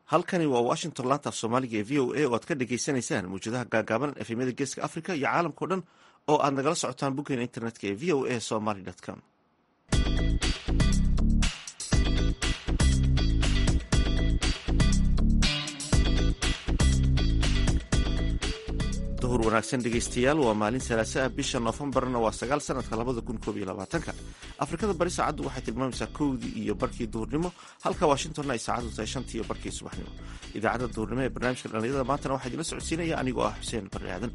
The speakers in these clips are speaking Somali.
halkani waa washington laantaaf soomaaliga ee v o a oo aad ka dhagaysanaysaan mawjadaha gaagaaban efemyada geeska africa iyo caalamkao dhan oo aad nagala socotaan boggeena internetka ee v o a somaly com duhur wanaagsan dhegaystayaal waa maalin salaasa ah bisha noofembarna waa sagaal sanadka labada kun koob iyo labaatanka afrikada bari saacaddu waxay tilmaamaysaa kowdii iyo barkii duhurnimo halka washingtonna ay saacaddu tahay shantii iyo barkii subaxnimo idaacadda duhurnimo ee barnaamijka dhallinyarada maantana waxaa idinla socodsiinaya anigoo ah xuseen barri aadan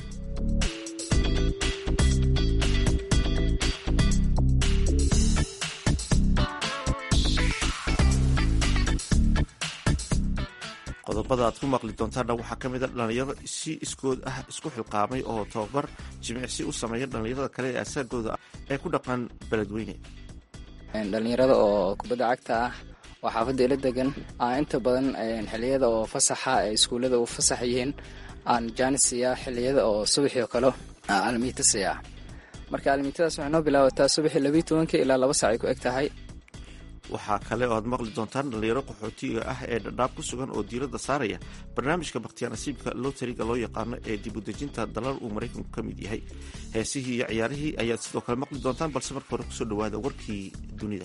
qodobada aad ku maqli doontaanna waxaa ka mid a dhallinyaro si iskood ah isku xilqaamay oo tababar jimicsi u sameeya dhallinyarada kale ee asaagooda ee ku dhaqan beledweyne dhalinyarada oo kubadda cagta ah oo xaafadda ila degan aan inta badan xiliyada oo fasaxa ee iskuullada u fasax yihiin aan jaanis siiyaa xiliyada oo subaxii oo kale almiita siiyaa marka almiitadaas waxay noo bilaabataa subaxii labiiy tobankii ilaa laba sac ay ku eg tahay waxaa kale oo aad maqli doontaan dhallinyaro qaxootiga ah ee dhadhaab ku sugan oo diiradda saaraya barnaamijka bakhtiyaa nasiibka lotariga loo yaqaano ee dib u dejinta dalal uu maraykanku ka mid yahay heesihii iyo ciyaarihii ayaad sidoo kale maqli doontaan balse marka hore kusoo dhawaada warkii dunida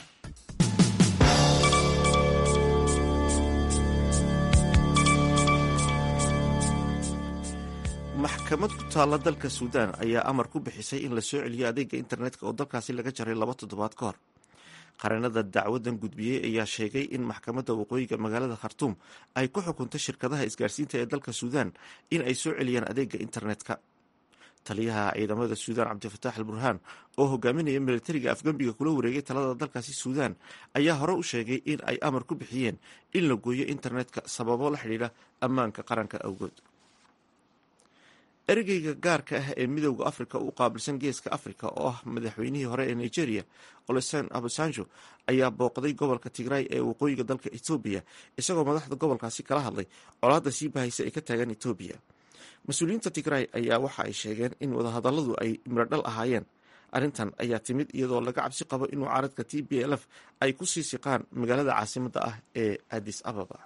maxkamad ku taalla dalka suudaan ayaa amar ku bixisay in la soo celiyo adeega internetka oo dalkaasi laga jaray laba toddobaad ka hor qareenada dacwadan gudbiyey ayaa sheegay in maxkamadda waqooyiga magaalada khartuum ay ku xukuntay shirkadaha isgaarsiinta ee dalka suudaan in ay soo celiyaan adeega internetka taliyaha ciidamada suudaan cabdifataax al burhaan oo hogaaminaya militariga afgembiga kula wareegay talada dalkaasi suudaan ayaa hore u sheegay in ay amar ku bixiyeen in la gooyo internetka sababo la xidhiidha ammaanka qaranka awgood ergeyga gaarka ah ee midowda afrika u qaabilsan geeska afrika oo ah madaxweynihii hore ee nigeria olosen abasanjo ayaa booqday gobolka tigray ee waqooyiga dalka etoobiya isagoo madaxda gobolkaasi kala hadlay colaadda sii bahaysa ay ka taagan etoobiya mas-uuliyiinta tigray ayaa waxa ay sheegeen in wadahadalladu ay miradhal ahaayeen arrintan ayaa timid iyadoo laga cabsi qabo in mucaaradka t b l f ay ku sii siqaan magaalada caasimadda ah ee adis ababa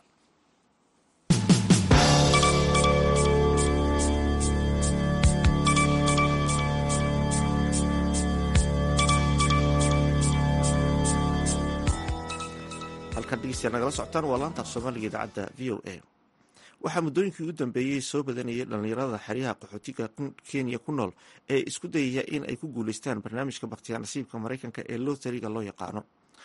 halkan dhegeystayaa nagala socotaan waa laanta af soomaaliga idaacadda v o a waxaa muddooyinkii u dambeeyey soo badanayay dhallinyarada xeryaha qaxootiga kenya ku nool ee isku dayaya in ay ku guuleystaan barnaamijka bakhtiyaa nasiibka maraykanka ee lotariga loo yaqaano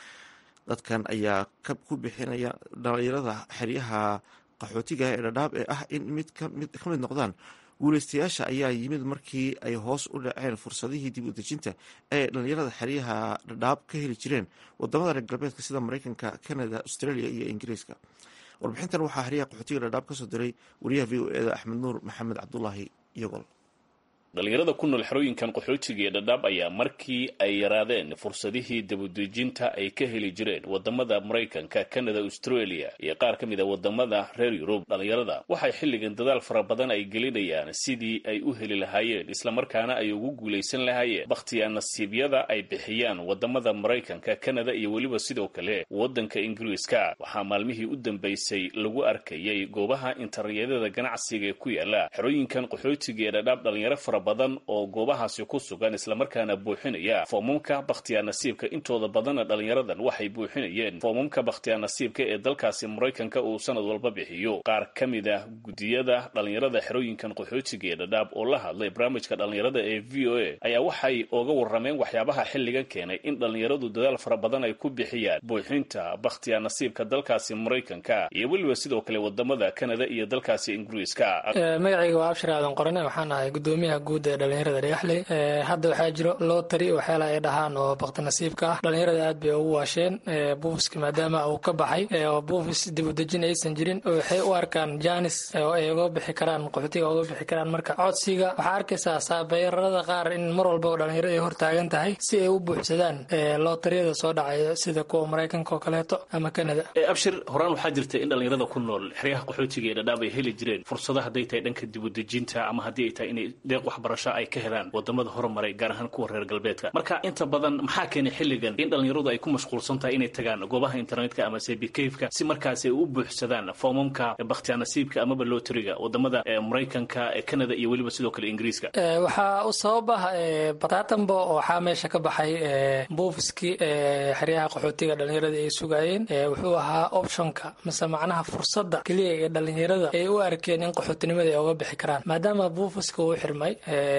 dadkan ayaa ku bixinaya dhallinyarada xeryaha qaxootiga ee dhadhaab ee ah in mid ka mid noqdaan guuleystayaasha ayaa yimid markii ay hoos u dhaceen fursadihii dib u dejinta ee dhallinyarada xeryaha dhadhaab ka heli jireen wadamada reer galbeedka sida maraykanka canada australia iyo ingiriiska warbixintan waxaa xeryaha qaxootiga dhadhaab kasoo diray wariyaha v o eda axmed nuur maxamed cabdulaahi iyagol dhalinyarada ku nool xerooyinkan qaxootiga ee dhadhaab ayaa markii ay yaraadeen fursadihii dabudejinta ay ka heli jireen wadamada maraykanka canada australia iyo qaar ka mid a wadamada reer yurub dhalinyarada waxay xilligan dadaal fara badan ay gelinayaan sidii ay u heli lahaayeen islamarkaana ay ugu guulaysan lahaayeen bakhtiya nasiibyada ay bixiyaan wadamada maraykanka canada iyo weliba sidoo kale wadanka ingiriiska waxaa maalmihii u dambeysay lagu arkayay goobaha internetyada ganacsiga ee ku yaala xerooyinkan qaxootiga ee dhadhaab dhalinyaro fara badan oo goobahaasi ku sugan islamarkaana buuxinaya foomamka bakhtiyaa nasiibka intooda badanna dhalinyaradan waxay buuxinayeen foomamka bakhtiyaa nasiibka ee dalkaasi maraykanka uu sanad walba bixiyo qaar ka mid ah guddiyada dhalinyarada xerooyinkan qaxootiga ee dhadhaab oo la hadlay barnaamijka dhalinyarada ee v o a ayaa waxay oga warrameen waxyaabaha xilligan keenay in dhalinyaradu dadaal fara badan ay ku bixiyaan buuxinta bakhtiyaa nasiibka dalkaasi maraykanka iyo weliba sidoo kale wadamada canada iyo dalkaasi ingiriiska magacayga waa abshir aadan qorane waxaan ahay gudoomiyaha guud ee dhalinyarada dhagaxley hadda waxaa jiro lotary waxyaala ay dhahaan oo bakti nasiibka ah dhalinyarada aad bay ugu waasheen buufiska maadaama uu ka baxay oo buufis dibudejin aysan jirin waxay u arkaan janis oo ay uga bixi karaan qaxootiga uga bixi karaan marka codsiga waxaa arkaysaa saabeerada qaar in mar walba oo dhalinyaro ay hortaagan tahay si ay u buuxsadaan lotariyada soo dhacay sida kuwa maraykanka oo kaleeto ama canada abshir horaan waxaa jirta in dhalinyarada ku nool xeryaha qaxootiga ee dhadhaab ay heli jireen fursado hadday tahay dhanka dibudejinta ama haddii ay tahay inay deeq wax waxbarasho ay ka helaan wadamada horumaray gaar ahaan kuwa reer galbeedka marka inta badan maxaa keenay xilligan in dhallinyaradu ay ku mashquulsan tahay inay tagaan goobaha internetka ama sebikeyfka si markaas ay u buuxsadaan foomamka bakhtiyaanasiibka amaba looteriga wadamada maraykanka canada iyo weliba sidoo kale ingiriiska waxaa u sabab ah bataatanbo waxaa meesha ka baxay buufiskii xeryaha qaxootiga dhalinyarada ay sugaayeen wuxuu ahaa optionka mise macnaha fursada keliya ee dhalinyarada ay u arkeen in qaxootinimada ay oga bixi karaan maadaama buufiska uu xirmay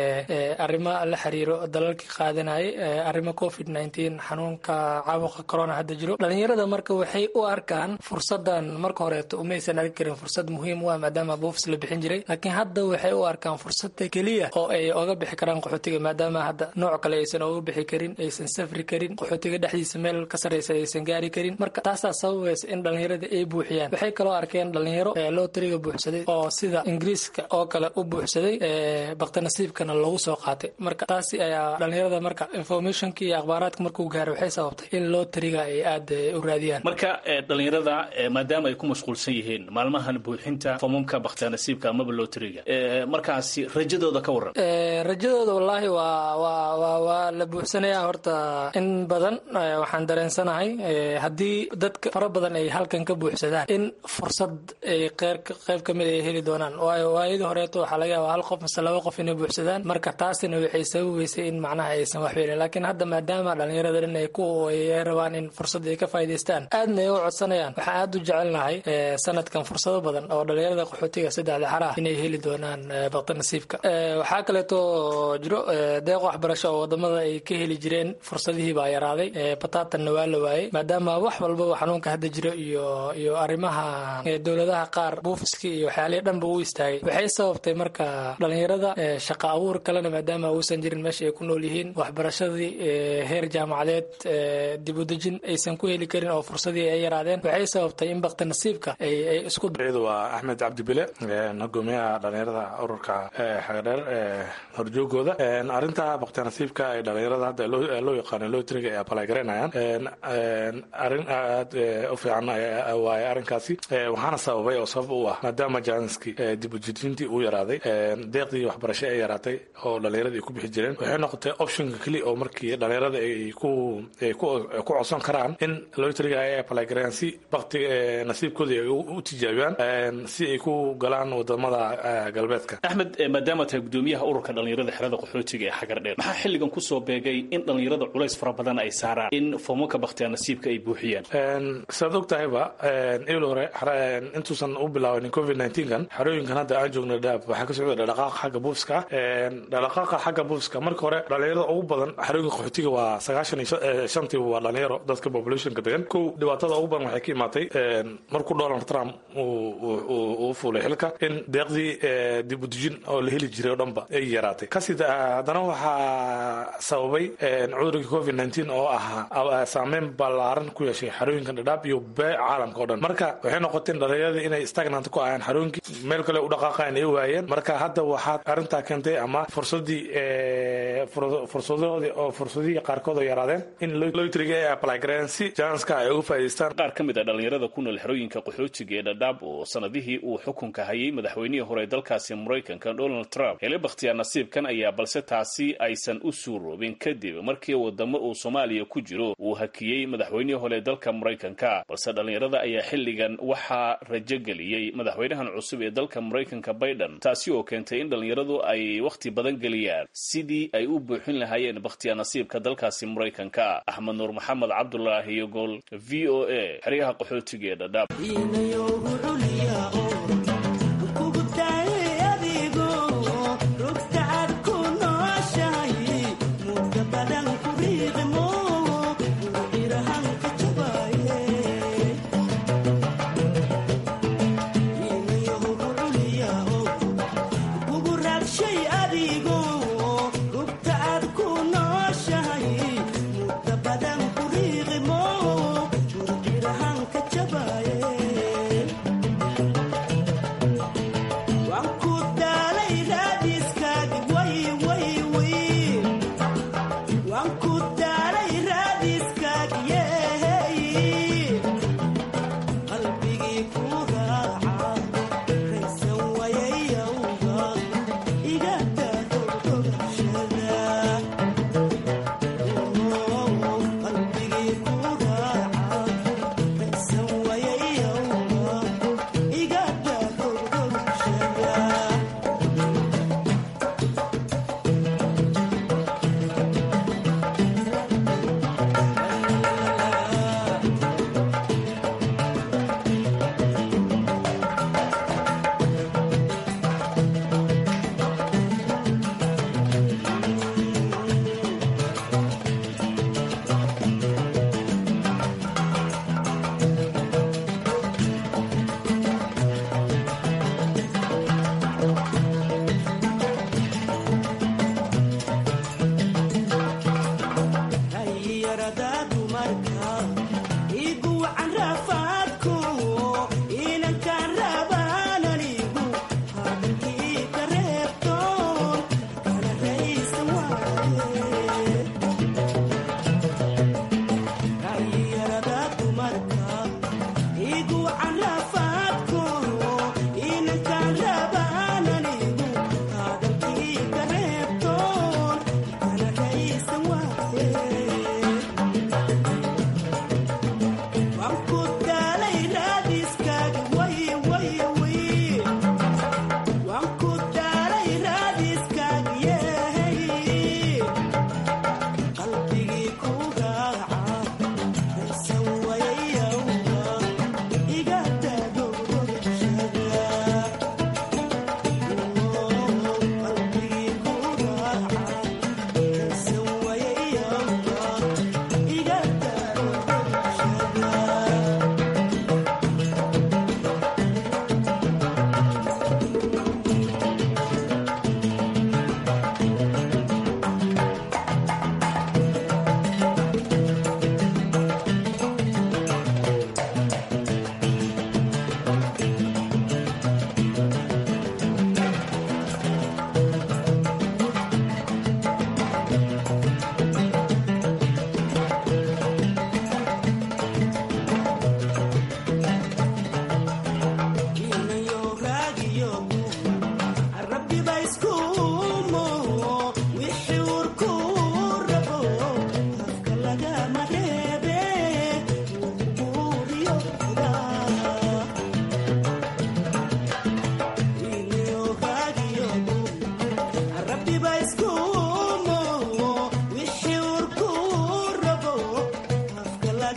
arrimo la xiriiro dalalkii qaadanayay arrimo covid nteen xanuunka caabuqa corona hadda jiro dhalinyarada marka waxay u arkaan fursadan marka horeeto umaysan arki karin fursad muhiim u ah maadaama buufis la bixin jiray laakiin hadda waxay u arkaan fursada keliya oo ay oga bixi karaan qaxootiga maadaama hadda nooc kale aysan oga bixi karin aysan safri karin qaxootiga dhexdiisa meel ka sarreysa aysan gaari karin marka taasaa sababaysa in dhalinyarada ay buuxiyaan waxay kaloo arkeen dhalinyaro looteriga buuxsaday oo sida ingiriiska oo kale u buuxsaday baktinasiibkana lagu soo qaatay marka taasi ayaa dhalinyarada marka informationka iyo akhbaaraadka markuu gaaro waxay sababtay in looteriga ay aada u raadiyaan marka dhalinyarada maadaama ay ku mashquulsan yihiin maalmahan buuxinta foomamka bakhtiyaanasiibka amaba looteriga markaasi rajadooda ka waran rajadooda wallaahi waa waa waa waa la buuxsanayaa horta in badan waxaan dareensanahay haddii dadka fara badan ay halkan ka buuxsadaan in fursad ay qeyr qayb ka mid ay heli doonaan waayo waayadii horeeto waxaa laga yaabaa hal qof mise laba qof inay buuxsadaan marka taasina waxay sababaysay in macnaha aysan wax weelin laakiin hadda maadaama dhalinyarada dhan ay ku ay rabaan in fursad ay ka faa'idaystaan aadna ay u codsanayaan waxaan aada u jecelnahay sanadkan fursado badan oo dhalinyarada qaxootiga saddexda xaraha inay heli doonaan baktinasiibka waxaa kaleeto jiro deeq waxbarasho oo wadamada ay ka heli jireen fursadihii baa yaraaday bataatanna waa la waayey maadaama wax walbaba xanuunka hadda jiro iyo iyo arrimaha dowladaha qaar buufiskii iyo waxyaalihii dhanba u istaagay waxay sababtay marka dhalinyarada shaqa abuur kalena maadaama uusan jirin meesha ay ku nool yihiin waxbarashadii heer jaamacadeed dibudejin aysan ku heli karin oo fursadii ay yaraadeen waxay sababtay in baktinasiibka ay ay isku waa axmed cabdibile hogoomiyaha dhalinyarada ururka xagadheer horjoogooda arrinta baktinasiibka ay dhalinyarada hadda loo yaqaano lootriga ay abalagareynayaan arrin aad u fiican waaye arrinkaasi waxaana sababay oo sabab u ah maadaama janski dibujidintii uu yaraaday deeqdii waxbarasho ay yaraatay oo dhalinyarada ay ku bixi jireen waxay noqotay optionka keliya oo markii dhalinyarada ay ku ku codsan karaan in lootriga ay abalagareeyaan si bakti nasiibkooda ay u tijaabiyaan si ay ku galaan wadamada galbeedka axmed maadaama tahay gudoomiyaha ururka dhalinyarada xerada qaxootiga ee xagardheer maxaa xilligan kusoo beegay in dhalinyarada culays fara badan ay saaraan in foomamka bakhtiyaa nasiibka ay buuxiyaan sidaad og tahayba il hore intuusan u bilaabanin covid kan xerooyinkan hadda aan joogna dhaab waxaa ka socda dhaqaaqa xagga buufiska dhaqaaqa xagga buufiska marka hore dhalinyarada ugu badan xerooyinka qaxootiga waa sagaashan iyo shantii waa dhalinyaro dadka populationka degan kow dhibaatada ugu badan waxay ka imaatay markuu donald trump uu fuulay xilka in deeqdii dibudejin oo la heli jiray oo dhanba ay yaraatay kasi haddana waxaa sababay cudurkii covid nteen oo ahaa saameyn ballaaran ku yeeshay xarooyinkan dhadhaab iyo bee caalamka o dhan marka waxay noqoteen dhalinyaradii inay stagnant ku ahayeen xarooyinkii meel kale u dhaqaaqayan ay waayeen marka hadda waxaad arrintaa keentay ama fursadii fursadahoodii oo fursadihii qaarkood oo yaraadeen in loytriga ay apply gareen si janska ay uga faa'idaystaan qaar ka mid a dhalinyarada ku nool xerooyinka qaxootiga ee dhadhaab oo sanadihii uu xukunka hayay madaxweynihii hore dalkaasi maraykanka donald trump hele bakhtiyaa nasiibkan ayaa balse taasi aysan u suuroobin kadib markii wadamo uu soomaaliya ku jiro uu hakiyey madaxweynihii hore dalka maraykanka balse dhalinyarada ayaa xilligan waxaa rajo geliyey madaxweynahan cusub ee dalka maraykanka baiden taasi oo keentay in dhalinyaradu ay wakhti badan geliyaan sidii ay u buuxin lahaayeen bakhtiyaa nasiibka dalkaasi maraykanka axmed nuur maxamed cabdulaahi yogol v o a xeryaha qaxootiga ee dhadhaab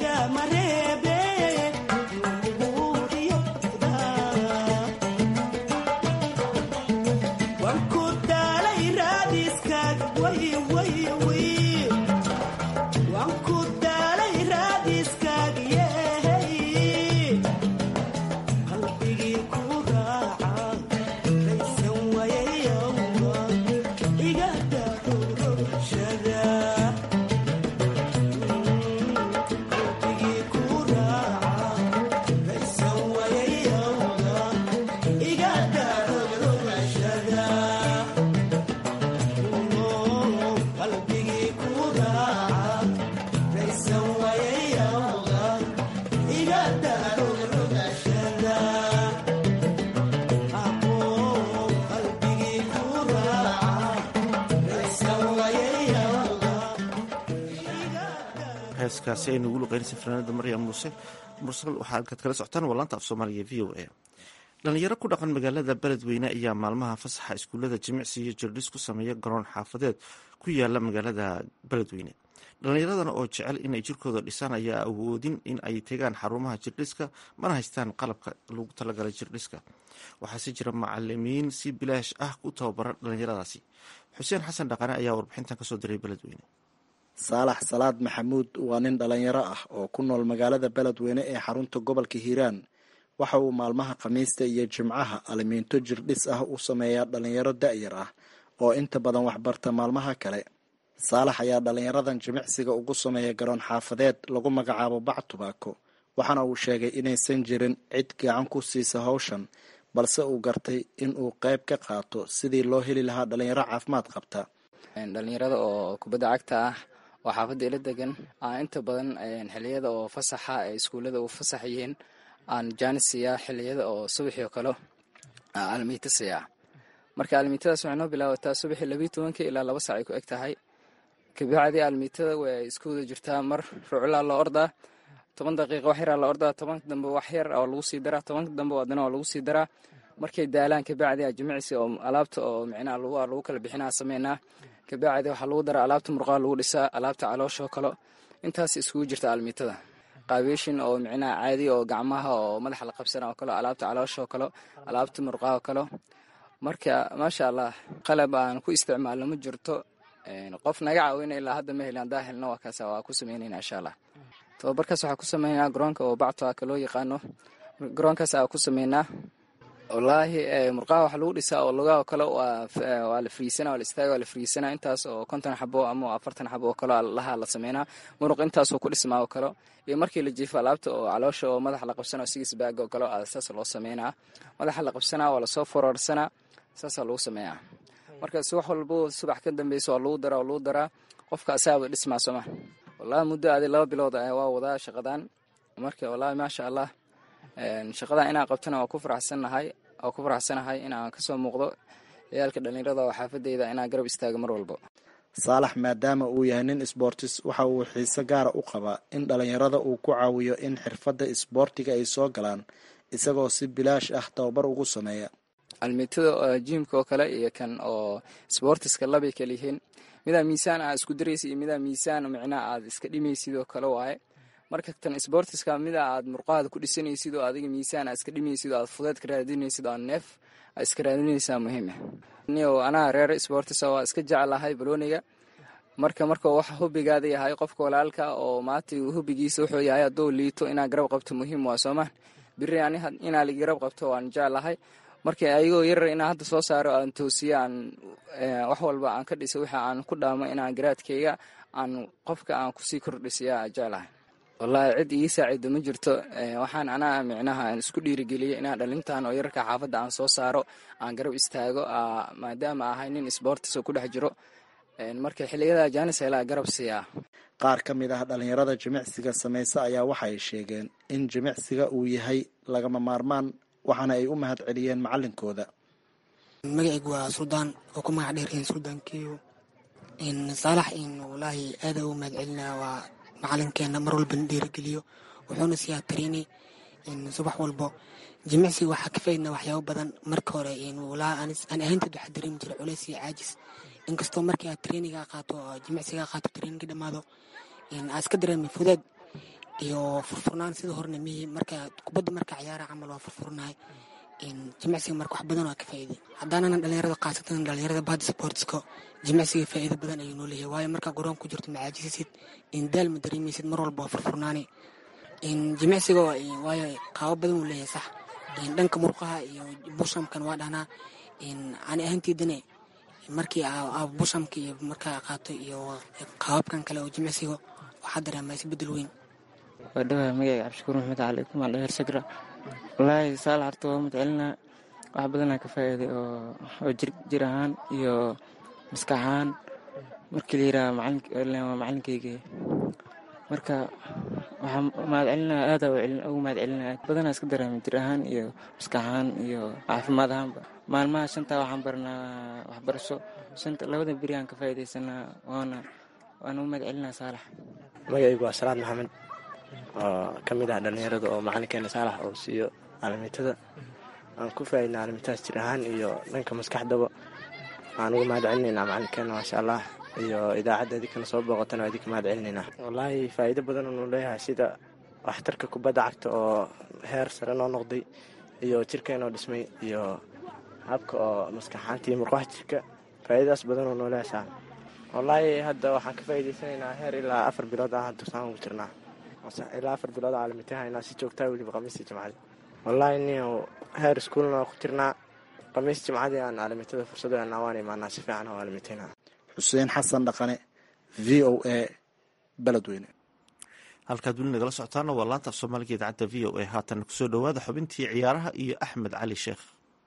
heeskaasi aynu ugu luqeynaysa fanaanada maryam muuse mursal waxaa alkaad kala socotaan waa laanta af soomaaliga v o a dhalinyaro ku dhaqan magaalada beledweyne ayaa maalmaha fasaxa iskuullada jimicsi iyo jirdhis ku sameeya garoon xaafadeed ku yaala magaalada beledweyne dhallinyaradana oo jecel inay jirkooda dhisaan ayaa awoodin in ay tegaan xarumaha jirdhiska mana haystaan qalabka lagu talagalay jirdhiska waxaase jira macalimiin si bilaash ah u tababara dhallinyaradaasi xuseen xasan dhaqane ayaa warbixintan kasoo diray beledweyne saalax salaad maxamuud waa nin dhalinyaro ah oo ku nool magaalada beledweyne ee xarunta gobolka hiiraan waxa uu maalmaha khamiista iyo jimcaha alimiinto jirdhis ah u sameeyaa dhalinyaro da-yar ah oo inta badan waxbarta maalmaha kale saalax ayaa dhalinyaradan jimicsiga ugu sameeya garoon xaafadeed lagu magacaabo bac tubaako waxaana uu sheegay inaysan jirin cid gacan ku siisa hawshan balse uu gartay in uu qayb ka qaato sidii loo heli lahaa dhalinyaro caafimaad qabta dhalinyarada oo kubadda cagta ah oo xaafadda ila degan aan inta badan xiliyada oo fasaxa ee iskuullada u fasax yihiin aan jaanis siiyaa xiliyada oo subaxii oo kale almiita siiyaa marka almiitadaas waxay noo bilaabataa subaxii labiiy tobankii ilaa laba sac ay ku eg tahay kabacdii almiitada way isku wada jirtaa mar ruclaa loo ordaa toban daqiiqa wax yaraa la ordaa tobanka dambe wax yar oo lagu sii daraa tobanka dambe adana oo lagu sii daraa markay daalaan kabacdi a jimicsi oo alaabta oo micnaha lagu kala bixinaa sameynaa kabacdi waxaa lagu daraa alaabta murqaha lagu dhisaa alaabta calooshoo kale intaas iskugu jirta almiitada qaabeeshin oo micnaha caadi oo gacmaha oo madaxa la qabsana oo kale alaabta calooshoo kale alaabta murqaha oo kale marka maasha allah qalab aan ku isticmaalno ma jirto qof naga caawina ilaa hadda ma helin hadaa helno waa kaas waa ku sameynayna insha allah tababarkaas waxaa ku sameynaa garoonka oo bacto aka loo yaqaano garoonkaas aa ku sameynaa wallaahi murqaha waxa lagu dhisaa oo lugaha oo kale waa la friisana waa la istaaga waa la friisana intaas oo konton xabo ama afartan xabo oo kale laha la sameynaa muruq intaasoo ku dhismaa oo kale iyo markii la jiifo alaabta oo caloosha oo madaxa la qabsana oo sigis baaga oo kale saas loo sameynaa madaxa la qabsanaa waa lasoo fororsanaa saasaa lagu sameeyaa marka subax walbo subax ka dambeysa waa lagu daraa waa lagu daraa qofka asaaba dhismaa sooma wallahi muddo adi laba bilood waa wadaa shaqadan marka wallahi maasha allah shaqadan inaan qabtana waa ku faraxsannahay waa ku faraxsanahay inaan kasoo muuqdo ciyaalka dhallinyarada oo xaafadeyda inaan garab istaago mar walbo saalax maadaama uu yahay nin isboortis waxa uu xiise gaara u qabaa in dhalinyarada uu ku caawiyo in xirfadda isboortiga ay soo galaan isagoo si bilaash ah tababar ugu sameeya almiitada jiimka oo kale iyo kan oo sboortiska labay kala yihiin midaa miisaan aad isku daraysid iyo midaa miisaan micnaha aad iska dhimaysid oo kale waaye marka tan sboortiska mida aad murqahaada ku dhisanaysid oo adiga miisaan aad iska dhimaysid oo aad fudeed ka raadinaysid oo aad neef aad iska raadinaysaa muhiima niyo anaa reer sboortisa waa iska jeclahay balooniga marka marka waxa hubigaada yahay qofka walaalka oo maanta hubigiisa wuxuu yahay hadduu liito inaad garab qabto muhiim waa soomaa biri inaa la garab qabto waan jeclahay marka ayagoo yarar inaan hadda soo saaro aan toosiyo aan wax walba aan ka dhiso wixii aan ku dhaamo inaan garaadkayga aan qofka aan kusii kordhisiya jeclahay wallaahi cid ii saacido ma jirto waxaan anaa micnaha aan isku dhiirigeliya inaan dhalintan oo yararka xaafadda aan soo saaro aan garab istaago maadaama ahay nin sboortis oo ku dhex jiro marka xiliyada jaanis helaa garab siiyaa qaar ka mid ah dhalinyarada jimicsiga samaysa ayaa waxay sheegeen in jimicsiga uu yahay lagama maarmaan waxaana ay u mahad celiyeen macalinkooda magacaygu waa suldaan oo ku magac dheeryihiin suldaan kiyo saalax walaahi aada u mahad celinaa waa macalinkeena mar walba dhiirigeliyo wuxuuna siiyaa tariini subax walbo jimicsiga waxaa ka faydna waxyaabo badan marka hore aan ahaynteed waxaa dareemi jira culeys iyo caajis inkastoo markii aad tariiniga qaato oo jimicsiga qaato tariiniga dhammaado aad iska dareemi fudeed iyo furfurnaan sida horena mihi marka kubadda marka ciyaara camal waa furfurnahay jimicsiga marka wax badan waa ka faa'iiday haddaanana dhalinyarada khaasatan dhalinyarada bad sportska jimicsiga faa'iido badan ayuu noo leeyahay waayo markaa garoon ku jirto macaajisasid daal ma dareemaysid mar walba waa furfurnaani jimicsiga waayo qaabo badan uu leeyahay sax dhanka murqaha iyo bushamkan waa dhahnaa ani ahaanteedane markii bushamka iyo markaa qaato iyo qaababkan kale oo jimicsiga waxaa dareemaa isbedel weyn waa dhawaha magacayga cabdishakuur maxmed cali kumaan dheer sagra wallaahi saal harta waa madcelinaa wax badanaa ka faa'iiday oo jir ahaan iyo maskax ahaan markii la yidhaha waa macalinkeyga marka waxaa mahadcelinaa aadaa ugu mahadcelinaa badanaa iska dareemay jir ahaan iyo maskax ahaan iyo caafimaad ahaanba maalmaha shantaa waxaan baranaa waxbarasho shanta labada beri aan ka faa'iidaysanaa waana waana u mahadcelinaa saalax magacaygu waa salaad maxamed oo ka mid ah dhallinyarada oo macalinkeena saalax oo siiyo caalamiitada aan ku faa'idna caalamitadas jir ahaan iyo dhanka maskaxdaba aan uga mahad celinaynaa macalinkeena maasha allah iyo idaacadda idinkana soo booqotana waa idinka mahad celinaynaa wallaahi faa'iido badan unu leeyahay sida waxtarka kubadda cagta oo heer sare noo noqday iyo jirkeenoo dhismay iyo habka oo maskaxaanta iyo murqaha jirka faa'iidadaas badan uu noo leeyahay saa wallaahi hadda waxaan ka faa'iidaysanaynaa heer ilaa afar bilood ah dursaan ugu jirnaa ilaa afar bilood caalamitahaynaa si joogtaa weliba khamiistii jimcadii wallaahi nin heer iskuulna ku jirnaa khamiis jimcadii aan caalamitada fursado helnaa waan imaanaa si fiican oo caalamitaynaa xuseen xasan dhaqane v o a beledweyne halkaad weli nagala socotaana waa laanta af soomaaliga idaacadda v o a haatan kusoo dhowaada xubintii ciyaaraha iyo axmed cali sheekh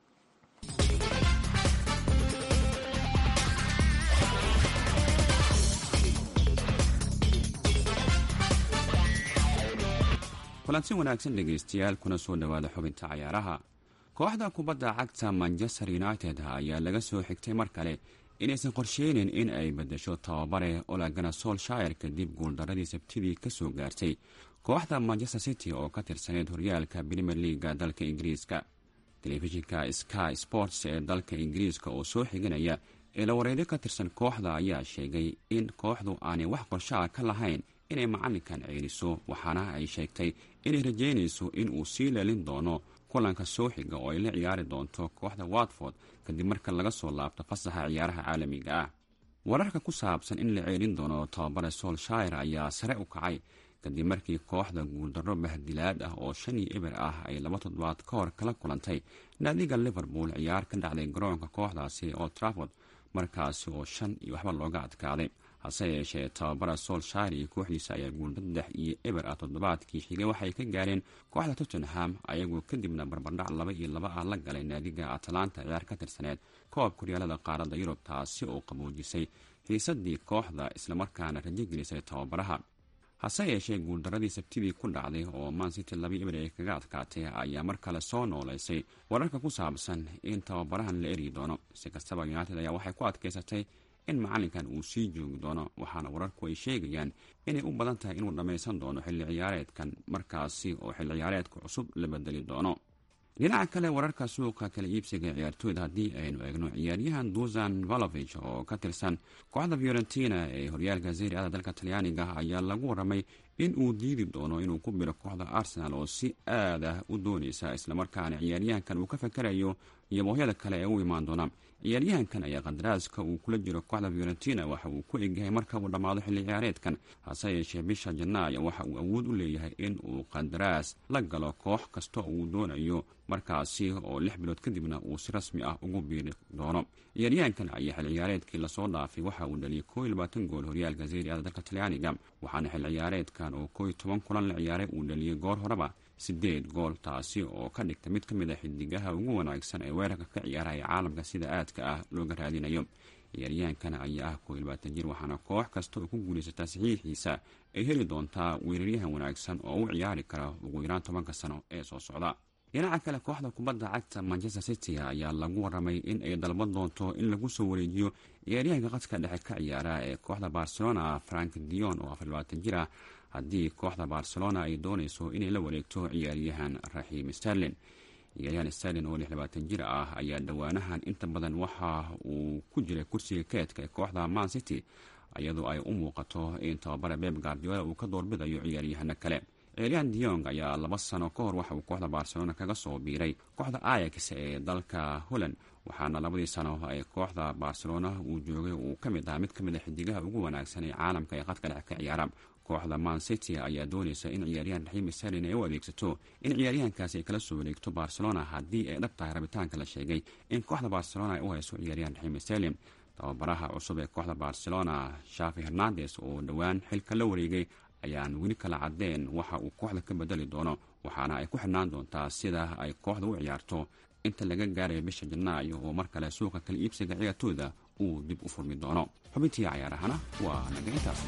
kulanti wanaagsan dhegaystayaal kuna soo dhowaada xubinta cayaaraha kooxda kubadda cagta manchester united ayaa laga soo xigtay mar kale inaysan qorsheynin in ay bedesho tababare olagana solshire kadib guuldaradii sabtidii kasoo gaartay kooxda manchester city oo ka tirsaneyd horyaalka premier leaga dalka ingiriiska telefishinka sky sports ee dalka ingiriiska oo soo xiganaya eelawareedyo ka tirsan kooxda ayaa sheegay in kooxdu aanay wax qorshaha ka lahayn inay macalinkan ceeliso waxaana ay sheegtay inay rajeynayso in uu sii leelin doono kulanka soo xiga oo ay la ciyaari doonto kooxda watford kadib marka laga soo laabto fasaxa ciyaaraha caalamiga ah wararka ku saabsan in la ceelin doono tababare solshire ayaa sare u kacay kadib markii kooxda guuldarro bahdilaad ah oo shan iyo eber ah ay laba toddobaad ka hor kala kulantay naadiga liverpool ciyaar ka dhacday garoonka kooxdaasi oo traford markaasi oo shan iyo waxba looga adkaaday hase yeeshee tababara solshire iyo kooxdiisa ayaa guulda saddex iyo eber ah toddobaadkii xigay waxay ka gaareen kooxda tottenham ayagoo kadibna barbardhac laba iyo laba ah la galay naadiga atalanta ciyaar ka tirsaneed koob kuryaalada qaaradda yurub taasi oo qaboojisay xiisadii kooxda islamarkaana rajogelisay tababaraha hase yeeshee guuldaradii sabtidii ku dhacday oo mancity laba eber ay kaga adkaatay ayaa mar kale soo nooleysay wararka ku saabsan in tababarahan la eryi doono si kastaba united ayaa waxay ku adkaysatay in macalinkan uu sii joogi doono waxaana wararku ay sheegayaan inay u badan tahay inuu dhammaysan doono xilli ciyaareedkan markaasi oo xilli ciyaareedka cusub la bedeli doono dhinaca kale wararka suuqa kala iibsiga ciyaartooyda haddii aynu eegno ciyaaryahan dusan valovich oo ka tirsan kooxda fiorentina ee horyaalka zeri ada dalka talyaaniga ayaa lagu waramay in uu diidi doono inuu ku biro kooxda arsenal oo si aad ah u doonaysa islamarkaana ciyaaryahankan uu ka fakarayo iyo boohyada kale ee u imaan doona ciyaaryahankan ayaa qadaraaska uu kula jiro kooxda fiorentina waxa uu ku egyahay marka uu dhammaado xilli ciyaareedkan hase yeeshee bisha janaayo waxa uu awood u leeyahay in uu qandaraas la galo koox kasta uu doonayo markaasi oo lix bilood kadibna uu si rasmi ah ugu biiri doono ciyaaryahankan ayaa xilli ciyaareedkii lasoo dhaafay waxa uu dhaliyay koo iyo labaatan gool horyaalka zeri ada dalka talyaaniga waxaana xilli ciyaareedkan oo koo iyo toban kulan la ciyaaray uu dhaliyay goor horeba sideed gool taasi oo ka dhigta mid ka mid a xidigaha ugu wanaagsan ee weerarka ka ciyaaraya caalamka sida aadka ah looga raadinayo ciyaaryahankan ayaa ah koo iyo labaatan jir waxaana koox kasta oo ku guulaysataa saxiixiisa ay heli doontaa weeraryahan wanaagsan oo u ciyaari kara ugu yaraan tobanka sano ee soo socda dhinaca kale kooxda kubadda cagta manchester city ayaa lagu waramay in ay dalban doonto in lagu soo wareejiyo ciyaaryahanka qadka dhexe ka ciyaara ee kooxda barcelona frank dion oo afar labaatan jir ah haddii kooxda barcelona ay doonayso inay la wareegto ciyaaryahan raxiim sterlin ciyaaryahan sterlin oo lix labaatan jir ah ayaa dhowaanahan inta badan waxa uu ku jiray kursiga keedka ee kooxda man city iyadoo ay u muuqato in tababara beb guardiola uu ka doorbidayo ciyaaryahano kale elian diong ayaa laba sano ka hor waxa uu kooxda barcelona kaga soo biiray kooxda ayax ee dalka holland waxaana labadii sano ee kooxda barcelona uu joogay uu ka mid ahaa mid ka mid a xidigaha ugu wanaagsan ee caalamka ee qadka dhex ka ciyaara kooxda man city ayaa doonaysa in ciyaaryahan raxiimi salin ay u adeegsato in ciyaaryahankaasi ay kala soo wareegto barcelona haddii ay dhab tahay rabitaanka la sheegay in kooxda barcelona ay u hayso ciyaaryahan raxiimi salim tababaraha cusub ee kooxda barcelona shafi hernandes oo dhowaan xilka la wareegay ayaan weli kala cadeen waxa uu kooxda ka bedeli doono waxaana ay ku xidhnaan doontaa sida ay kooxda u ciyaarto inta laga gaaraya bisha janaayo oo mar kale suuqa kala iibsiga ciyaartooda uu dib u furmi doono xubintii cayaarahana waa naga intaas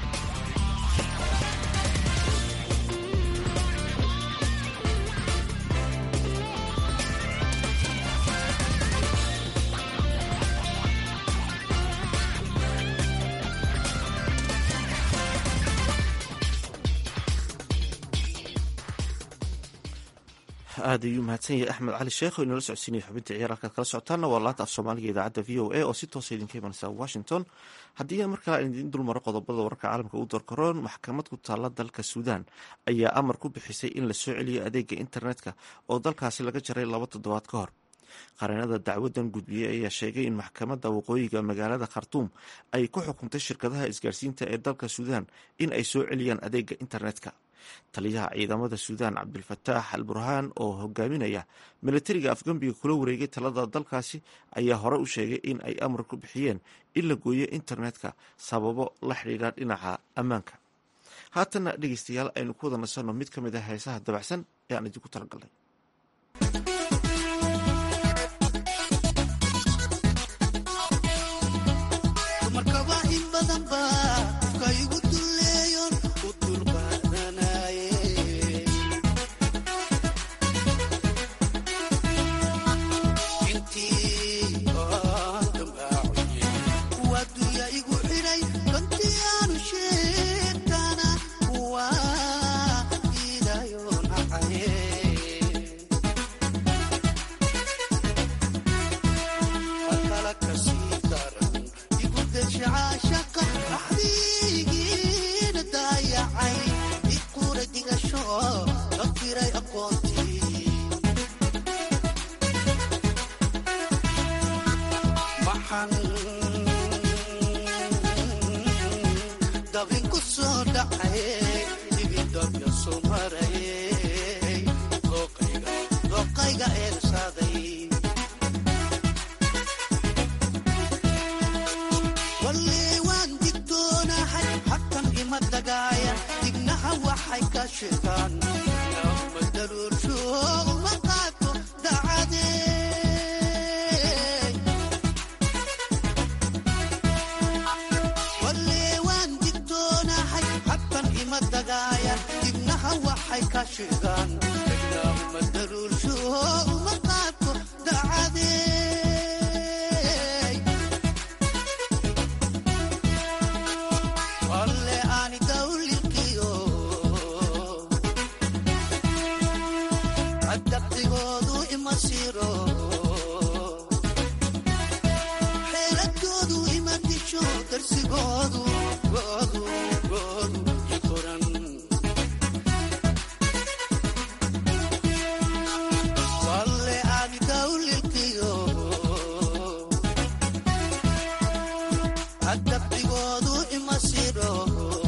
aad ayuu mahadsan yahay axmed cali sheekh oo inala socodsiinaya xubinta ciyaar halkaad kala socotaanna waa laanta af soomaaliga idaacadda v o a oo si toosa idinka imanaysa washington haddii markaa aan idiin dulmaro qodobada wararka caalamka u doorkaroon maxkamad ku taalla dalka suudaan ayaa amar ku bixisay in la soo celiyo adeega internetka oo dalkaasi laga jaray laba toddobaad ka hor qareenada dacwadan gudbiyey ayaa sheegay in maxkamadda waqooyiga magaalada khartuum ay ku xukuntay shirkadaha isgaarsiinta ee dalka suudaan in ay soo celiyaan adeega internetka taliyaha ciidamada suudaan cabdulfataax al burhaan oo hogaaminaya milatariga afgambiga kula wareegay talada dalkaasi ayaa hore u sheegay in ay amar ku bixiyeen in la gooyo internetka sababo la xidhiidha dhinaca ammaanka haatanna dhegeystayaal aynu ku wada nasanno mid ka mid ah heesaha dabacsan ee aan idinku talagalnay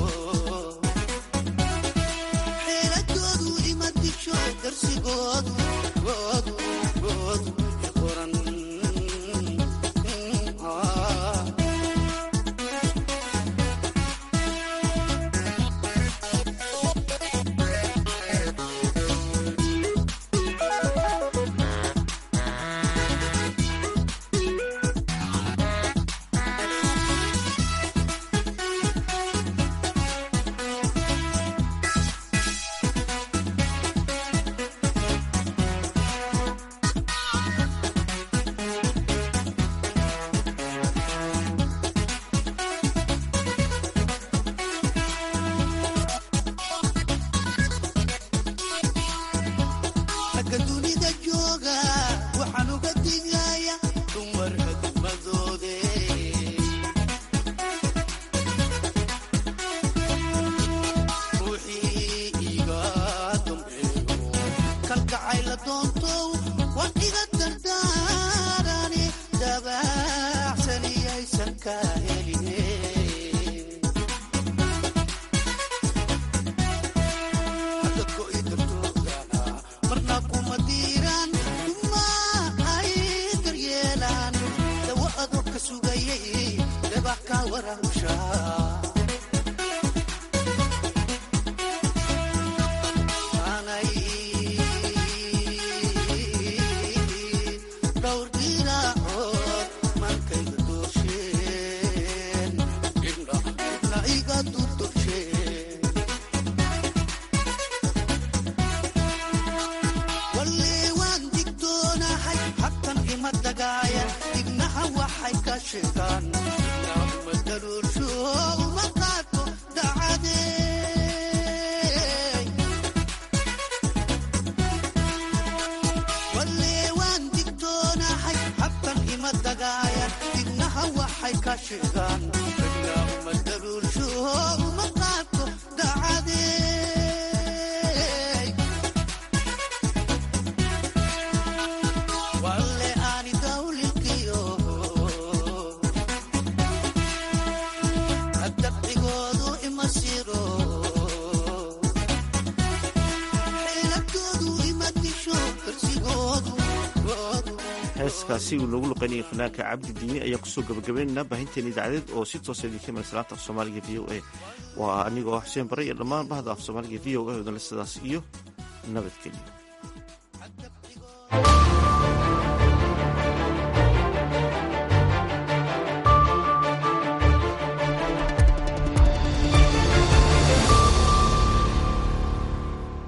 darsigoodu doontow waan iga dardaarani dabaacsaniyaysan ka heline hadadko i dartoodana marna kuma diiraan kuma ay daryeelaan dawo adoo ka sugayay dabax ka warahusha dhowr diraacood markayga doosheen ibna iga durdursheen walle waan digtoonahay habtan ima dagaaya dignaha waxay ka sheegaan ma daruursho uma qaato dacadee walle waan digtoonahay habtan ima dagaaya dignaha waxay ka sheegaan ma daruursho uma qaato dacadee walle aani dawlilkiyo dabcigoodu ima siro xeeladoodu ima disho darsigoodu heeskaasi uu noogu luqaynayay fanaanka cabdi diini ayaa kusoo gabagabaynaynaa baahinteena idaacadeed oo si toosa idinka iman salaanta af soomaaliga v o a waa anigoo xuseen bare iyo dhammaan bahda af soomaaliga v o a odale sidaas iyo nabadgelyo